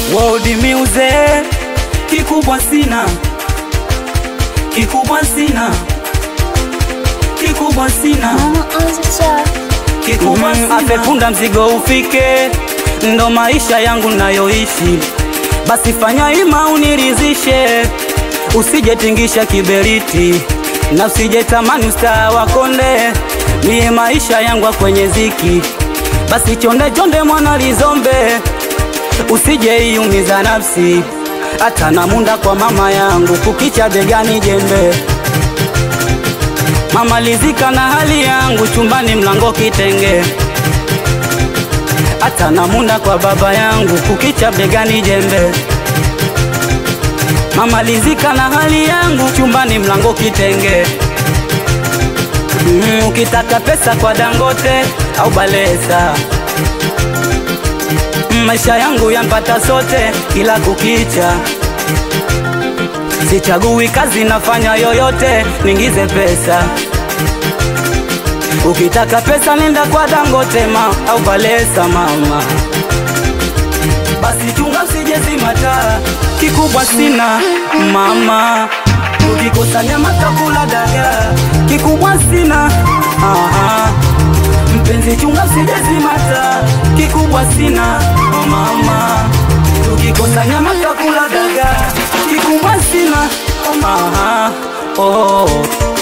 World music kikubwa sina, kikubwa sina, kikubwa sina, Mama on the track. kikubwa sina. Afepunda mzigo ufike, ndo maisha yangu nayoishi, basi fanya ima unirizishe, usijetingisha kiberiti na usije tamani ustaa wakonde, niye maisha yangu ya kwenye ziki, basi chonde chonde mwana lizombe usije iumiza nafsi hata na munda kwa mama yangu kukicha begani jembe mama lizika na hali yangu chumbani mlango kitenge hata na munda kwa baba yangu kukicha begani jembe mama lizika na hali yangu chumbani mlango kitenge mm, ukitaka pesa kwa dangote au balesa maisha yangu yampata sote kila kukicha, sichagui kazi, nafanya yoyote ningize pesa. Ukitaka pesa nenda kwa Dangote ma au Balesa mama, basi chunga usije zima taa, kikubwa sina mama, ukikosa nyama takula dagaa, kikubwa sina aha. Mpenzi chunga usije zima taa, kikubwa sina oh mama, tukikosa nyama takula dagaa, kikubwa sina aha, oh.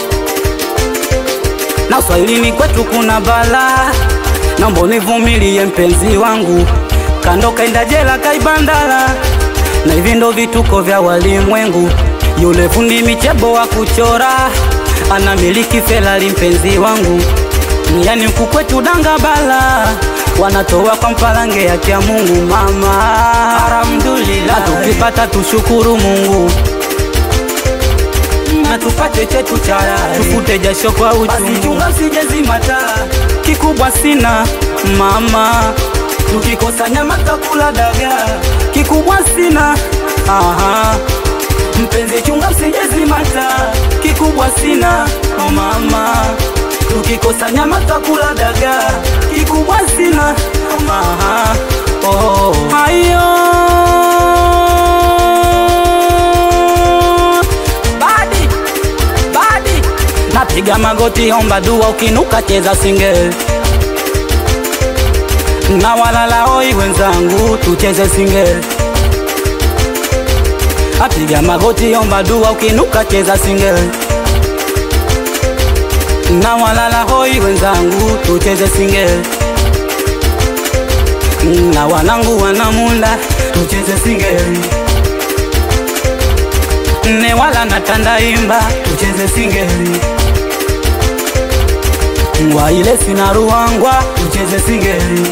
Na Swahilini kwetu kuna bala, naomba univumilie mpenzi wangu, kando kaenda jela kaibandala, na hivi ndo vituko vya walimwengu. Yule fundi michebo wa kuchora anamiliki Ferrari, mpenzi wangu yani huku kwetu danga bala wanatoa kwa mpalange ya kia Mungu mama, alhamdulillah, tukipata tushukuru Mungu na tupate chetu cha halali, tufute jasho kwa uchungu. Chunga usije zima taa, kikubwa sina mama, tukikosa nyama takula dagaa, kikubwa sina aha. Mpenzi chunga usije zima taa, kikubwa sina oh mama, tukikosa nyama takula dagaa, kikubwa sina oh aha. Oh, hayo badi badi napiga magoti omba dua ukinuka cheza single na walala oi wenzangu tucheze single apiga magoti omba dua ukinuka cheza single na walala hoi wenzangu tucheze single na wanangu wanamunda tucheze single ne wala natandaimba tucheze singeli ngwa ile sina ruangwa tucheze singeli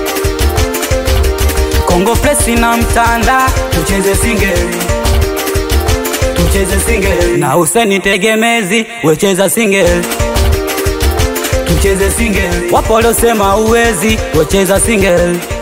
Kongo Presi na mtanda tucheze singeli tucheze singeli na Huseni Tegemezi wecheza singeli tucheze singeli wapo waliosema uwezi wecheza singeli